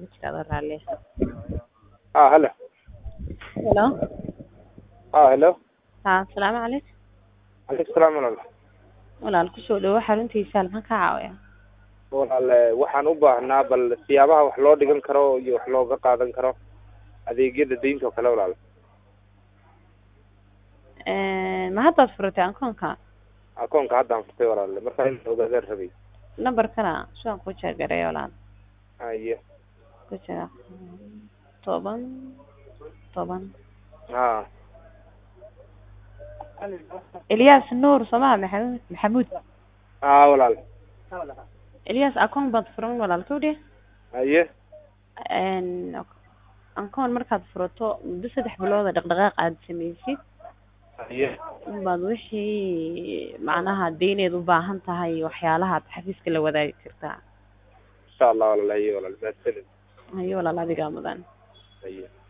iga jira adoo raalli ah halo helo ah helo ha asalaamu calaykum calaykum salaam walaal walaal kusoo dhawo xaruntiisa maxaan ka caawiyaa walaal waxaan u baahnaa bal siyaabaha wax loo dhigan karo iyo wax looga qaadan karo adeegyada deynta oo kale walaal ma haddaad furatay akoonka akoonka haddaan furtay walaal markaa in ogaadaan rabay nambarkana siaan ku jeegareeya walaal haye ku jira toban toban ha eliyas nuur sooma maxamud maxamuud ha walaal eliyas akoon baad furan walaal kawdhe haye akoon markaad furato muddo saddex bilooda dhaqdhaqaaq aad samaysid haye unbaad wixii macnaha deyneed u baahan tahay waxyaalahaad xafiiska la wadaagi kartaa insha allah walaal haye walaal mahadsanid hayo walaal adigaa mudan haye